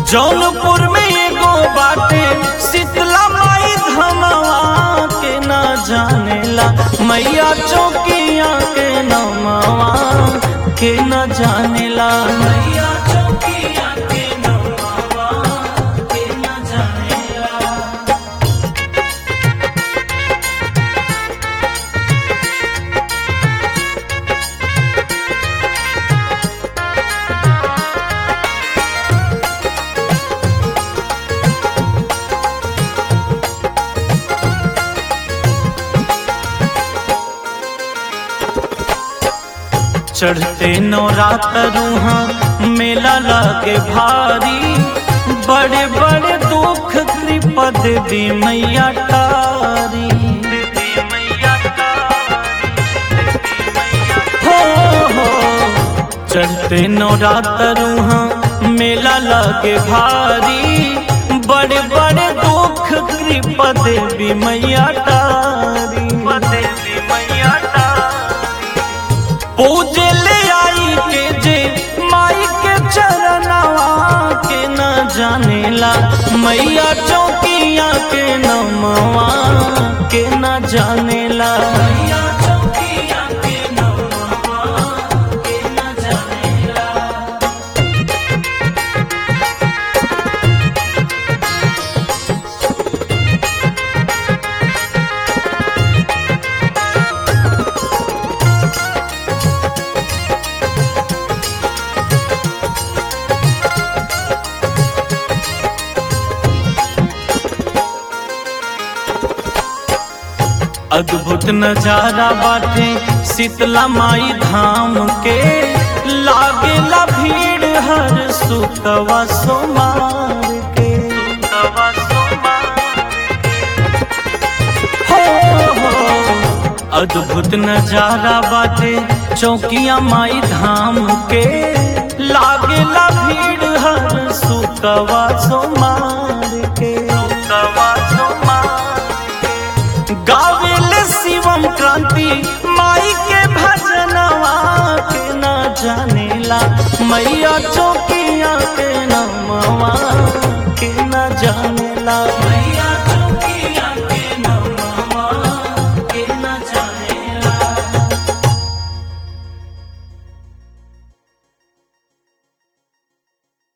जौनपुर में एगो बाटे शीतला माई धमवा के न जानेला मैया चौकिया के नमवा के न जानेला मैया चौकिया के नमवा के न जानेला चढ़ते नवरात्रुहा मेला लागे भारी बड़े बड़े दुख कृपद दी मैया तारी हो हो चढ़ते नवरात्रुहा मेला लागे भारी बड़े बड़े दुख कृपद दी मैया तारी देवी मैया तारी पूजे ले आई के जे माई के चरणवा के न जानेला मैया चौकिया के नमवा के न जानेला मैया चौकिया के नमवा के न जानेला अद्भुत नजारा बाटे शीतला माई धाम के लागेला भीड़ हर सुतवा सोमार के हो हो अद्भुत नजारा बाटे चौकिया माई धाम के लागेला भीड़ हर सुतवा सोमार के सुतवा सोमार गावेले शिवम क्रांति